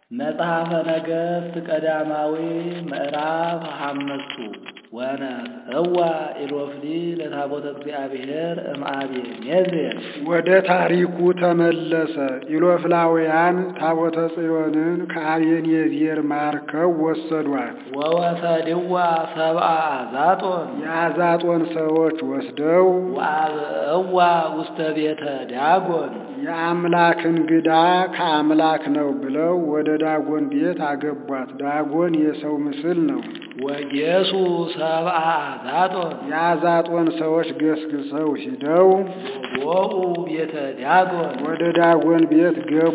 መጽሐፈ ነገሥት ቀዳማዊ ምዕራፍ ሐምስቱ ወነፍዕዋ ኢሎፍሊ ለታቦተ እግዚአብሔር እምአቤሜዜር። ወደ ታሪኩ ተመለሰ። ኢሎፍላውያን ታቦተ ጽዮንን ከአቤኔዜር ማርከው ወሰዷት። ወወሰድዋ ሰብአ አዛጦን የአዛጦን ሰዎች ወስደው ወአብዕዋ ውስተ ቤተ ዳጎን የአምላክ እንግዳ ከአምላክ ነው ብለው ወደ ዳጎን ቤት አገቧት። ዳጎን የሰው ምስል ነው። ወጌሱ ሰብአ አዛጦን የአዛጦን ሰዎች ገስግሰው ሂደው ወቦኡ ቤተ ዳጎን ወደ ዳጎን ቤት ገቡ።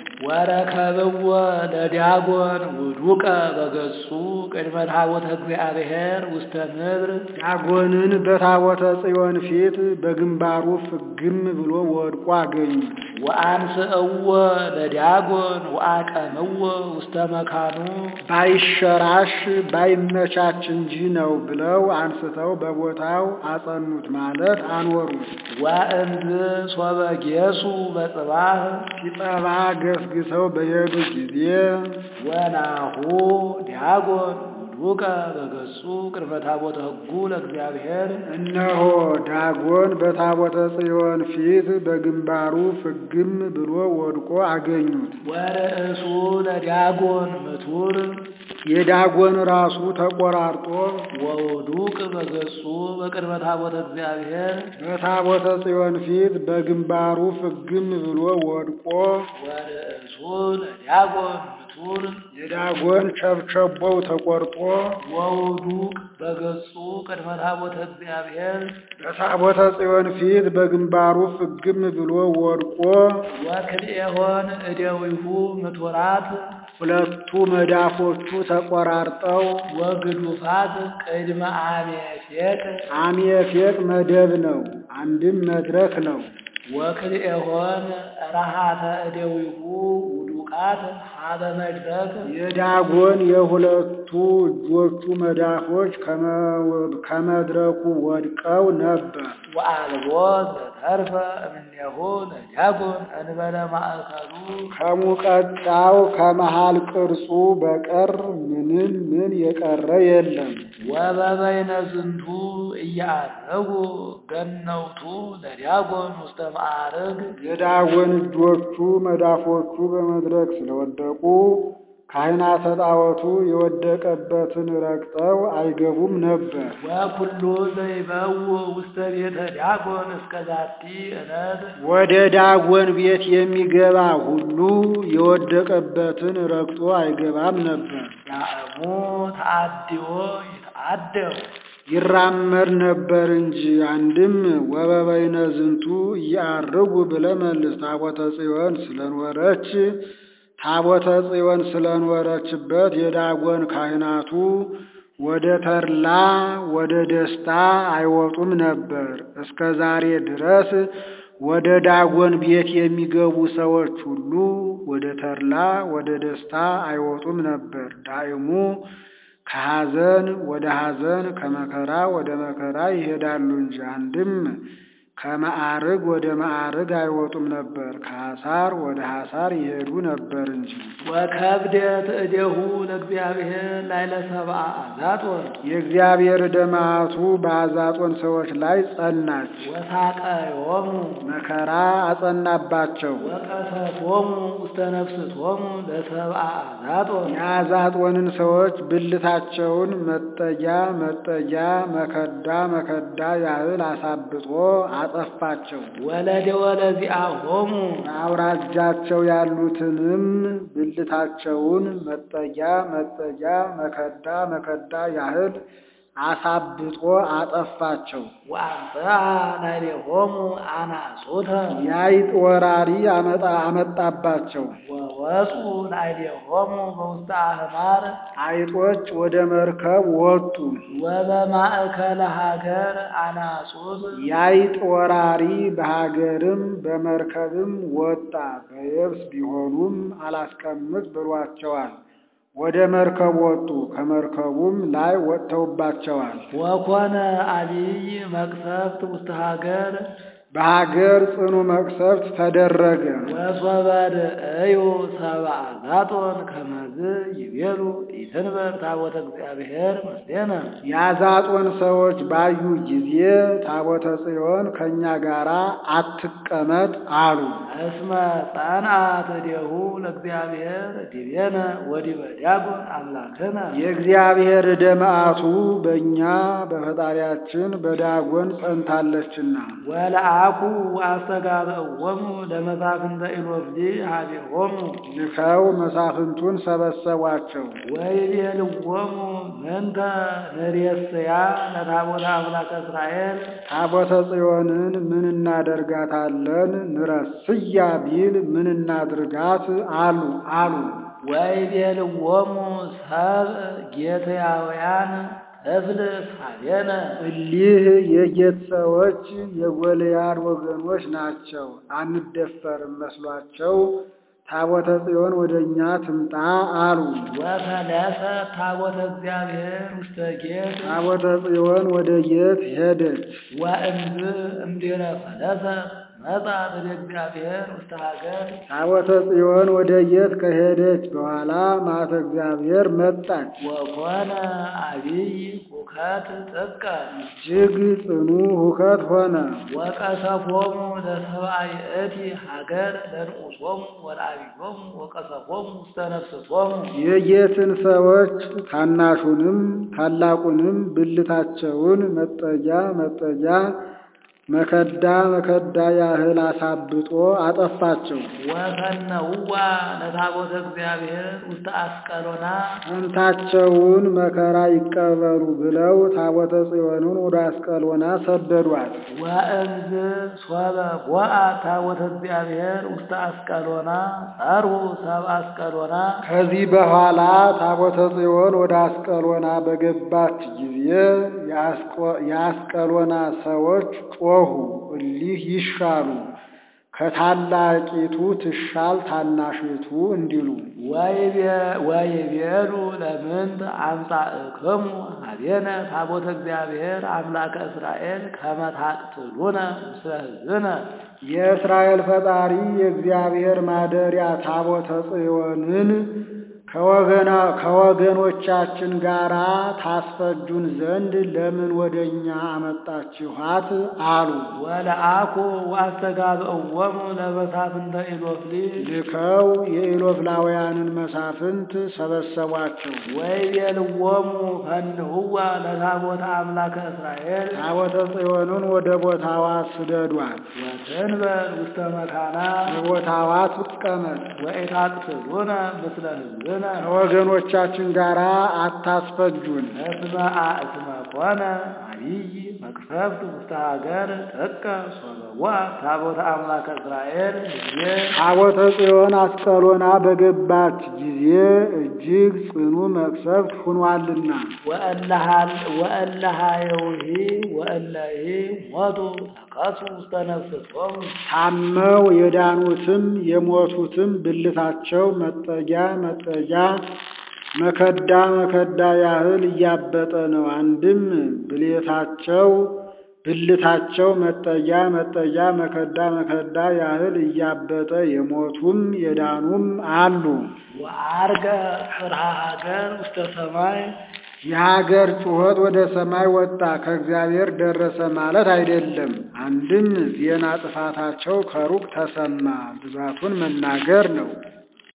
ወረከብዎ ለዳጎን ውዱቀ በገጹ ቅድመ ታቦተ እግዚአብሔር ውስተ ምድር ዳጎንን በታቦተ ጽዮን ፊት በግንባሩ ፍግም ብሎ ወድቆ አገኙት። ወአንስእዎ ለዳጎን ወአቀምዎ ውስተ መካኑ ባይሸራሽ ባይመቻች እንጂ ነው ብለው አንስተው በቦታው አጸኑት፣ ማለት አኖሩት። ወእንዝ ሶበ ጌሱ በጽባህ ሲጠባ ገስግሰው በሄዱ ጊዜ ወናሁ ዳጎን ውዱቀ በገጹ ቅድመ ታቦተ ሕጉ ለእግዚአብሔር እነሆ ዳጎን በታቦተ ጽዮን ፊት በግንባሩ ፍግም ብሎ ወድቆ አገኙት። ወርእሱ ለዳጎን ምቱር የዳጎን ራሱ ተቆራርጦ ወውዱቅ በገጹ በቅድመ ታቦተ እግዚአብሔር በታቦተ ጽዮን ፊት በግንባሩ ፍግም ብሎ ወድቆ ወርእሱ ለዳጎን ምቱር የዳጎን ቸብቸቦው ተቆርጦ ወውዱቅ በገጹ ቅድመ ታቦተ እግዚአብሔር በታቦተ ጽዮን ፊት በግንባሩ ፍግም ብሎ ወድቆ ወክልኤሆን እደዊሁ ምቱራት ሁለቱ መዳፎቹ ተቆራርጠው ወግዱፋት ቅድመ አሜፌቅ አሜፌቅ መደብ ነው፣ አንድም መድረክ ነው። ወክልኤሆን ረሃተ እደዊሁ ውዱቃት ሀበ መድረክ የዳጎን የሁለቱ እጆቹ መዳፎች ከመድረኩ ወድቀው ነበር። ወአልቦ ዘተርፈ እምኔሁ ለዳጎን እንበለ ማእከሉ ከሙቀጫው ከመሃል ቅርጹ በቀር ምንም ምን የቀረ የለም። ወበበይነ ዝንቱ እያረጉ ገነውቱ ለዳጎን ውስተ ማዕርግ የዳጎን እጆቹ መዳፎቹ በመድረክ ስለወደቁ ካህናተ ጣዖቱ የወደቀበትን ረግጠው አይገቡም ነበር። ወኩሉ ዘይበው ውስተ ቤተ ዳጎን እስከ ዛቲ ዕለት ወደ ዳጎን ቤት የሚገባ ሁሉ የወደቀበትን ረግጦ አይገባም ነበር። ያእሙ ተአድዮ ይተአደው ይራመድ ነበር እንጂ። አንድም ወበበይነ ዝንቱ እያርጉ ብለህ መልስ። ታቦተ ጽዮን ስለኖረች ታቦተ ጽዮን ስለኖረችበት የዳጎን ካህናቱ ወደ ተድላ ወደ ደስታ አይወጡም ነበር። እስከ ዛሬ ድረስ ወደ ዳጎን ቤት የሚገቡ ሰዎች ሁሉ ወደ ተድላ ወደ ደስታ አይወጡም ነበር። ዳይሙ ከሐዘን ወደ ሐዘን ከመከራ ወደ መከራ ይሄዳሉ እንጂ አንድም ከማዕርግ ወደ ማዕርግ አይወጡም ነበር። ከሐሳር ወደ ሐሳር ይሄዱ ነበር እንጂ። ወከብደት እዴሁ ለእግዚአብሔር ላይለ ሰብአ አዛጦን የእግዚአብሔር ደማቱ በአዛጦን ሰዎች ላይ ጸናች። ወሳቀዮሙ መከራ አጸናባቸው። ወቀሰቶሙ ውስተ ነፍስቶሙ ለሰብአ አዛጦን የአዛጦንን ሰዎች ብልታቸውን መጠጊያ መጠጊያ መከዳ መከዳ ያህል አሳብጦ አጠፋቸው። ወለደ ወለዚአሆሙ በአውራጃቸው ያሉትንም ብልታቸውን መጠጊያ መጠጊያ መከዳ መከዳ ያህል አሳብጦ አጠፋቸው። ወአምጽአ ላዕሌሆሙ አናጹተ የአይጥ ወራሪ አመጣ አመጣባቸው። ወወፁ ላዕሌሆሙ በውስተ አህማር አይጦች ወደ መርከብ ወጡ። ወበማእከለ ሀገር አናጹት የአይጥ ወራሪ በሀገርም በመርከብም ወጣ። በየብስ ቢሆኑም አላስቀምጥ ብሏቸዋል። ወደ መርከብ ወጡ። ከመርከቡም ላይ ወጥተውባቸዋል። ወኮነ አቢይ መቅሰፍት ውስተ ሀገር በሀገር ጽኑ መቅሰፍት ተደረገ። ወሶበድ እዩ ሰብአ ዛጦን ከመዝ ይቤሉ ኢትንበር ታቦተ እግዚአብሔር ምስሌነ የአዛጦን ሰዎች ባዩ ጊዜ ታቦተ ጽዮን ከእኛ ጋር አትቀመጥ አሉ። እስመ ጸንዐት እዴሁ ለእግዚአብሔር ዲቤነ ወዲበ ዲያቆን አምላክነ የእግዚአብሔር ዕደ መዓቱ በእኛ በፈጣሪያችን በዳጎን ጸንታለችና ወለአኩ አስተጋብእዎሙ ለመሳፍንተ ኢሎፍሊ ሀቤሆሙ ልከው መሳፍንቱን ሰበሰቧቸው። ወይቤልዎሙ ምንተ ንሬስያ ለታቦተ አምላከ እስራኤል ታቦተ ጽዮንን ምን እናደርጋታለን? ንረስያ ቢል ምን እናድርጋት አሉ አሉ። ወይቤልዎሙ ሰብእ ጌትያውያን እፍልስ ሀቤነ እሊህ የጌት ሰዎች የጎልያድ ወገኖች ናቸው። አንደፈርም መስሏቸው ታቦተ ጽዮን ወደ እኛ ትምጣ አሉ። ወፈለሰ ታቦተ እግዚአብሔር ውስተ ጌት ታቦተ ጽዮን ወደ ጌት ሄደች። ወእምዝ እምድኅረ ፈለሰ መጻት ወደ እግዚአብሔር ውስተ ሀገር ታቦተ ጽዮን ወደ ጌት ከሄደች በኋላ ማተ እግዚአብሔር መጣች። ወኮነ አቢይ ሁከት ጥቀ እጅግ ጽኑ ሁከት ሆነ። ወቀሰፎሙ ለሰብአ ይእቲ ሀገር ለንዑሶሙ ወለአብዮሙ ወቀሰፎሙ ውስተ ነፍስቶሙ የጌትን ሰዎች ታናሹንም ታላቁንም ብልታቸውን መጠጊያ መጠጊያ መከዳ መከዳ ያህል አሳብጦ አጠፋቸው። ወፈነውዋ ለታቦተ እግዚአብሔር ውስተ አስቀሎና ፈንታቸውን መከራ ይቀበሉ ብለው ታቦተ ጽዮንን ወደ አስቀሎና ሰደዷት። ወእምዝ ሶበ ቦአ ታቦተ እግዚአብሔር ውስተ አስቀሎና ጸርሁ ሰብአ አስቀሎና ከዚህ በኋላ ታቦተ ጽዮን ወደ አስቀሎና በገባች ጊዜ የአስቆ- የአስቀሎና ሰዎች ጮኹ፣ እሊህ ይሻሉ ከታላቂቱ ትሻል ታናሽቱ እንዲሉ ወይቤ- ወይቤሉ ለምንት አምጻእክሙ ሀቤነ ታቦተ እግዚአብሔር አምላከ እስራኤል ከመ ታቅትሉነ ምስለ ሕዝብነ የእስራኤል ፈጣሪ የእግዚአብሔር ማደሪያ ታቦተ ጽዮንን ከወገና ከወገኖቻችን ጋር ታስፈጁን ዘንድ ለምን ወደ እኛ አመጣችኋት? አሉ። ወለአኩ ወአስተጋብእዎሙ ለመሳፍንተ ኢሎፍሊ ልከው የኢሎፍላውያንን መሳፍንት ሰበሰቧቸው። ወይቤልዎሙ ፈንሁዋ ለታቦተ አምላከ እስራኤል ታቦተ ጽዮንን ወደ ቦታዋ ስደዷት፣ ወትንበር ውስተ መካና በቦታዋ ትቀመጥ፣ ወኢታቅትሉነ ምስለ ሕዝብነ ከወገኖቻችን ጋር አታስፈጁን። እስመ አእስመ ኮነ አቢይ መቅሰፍት ውስተ ሀገር ጥቀ ሶበዋ ታቦተ አምላከ እስራኤል ህዝቤ ታቦተ ጽዮን አስቀሎና በገባች ጊዜ እጅግ ጽኑ መቅሰፍት ሁኗልና ወእለሃየውሂ ወእለሂ ሞቱ ተቀሱ ውስተ ነፍስቶሙ ታመው የዳኑትም የሞቱትም ብልታቸው መጠጊያ መጠጊያ መከዳ መከዳ ያህል እያበጠ ነው። አንድም ብሌታቸው ብልታቸው መጠጊያ መጠጊያ መከዳ መከዳ ያህል እያበጠ የሞቱም የዳኑም አሉ። ወአርገ ጽርሐ ሀገር ውስተ ሰማይ የሀገር ጩኸት ወደ ሰማይ ወጣ፣ ከእግዚአብሔር ደረሰ ማለት አይደለም። አንድም ዜና ጥፋታቸው ከሩቅ ተሰማ፣ ብዛቱን መናገር ነው።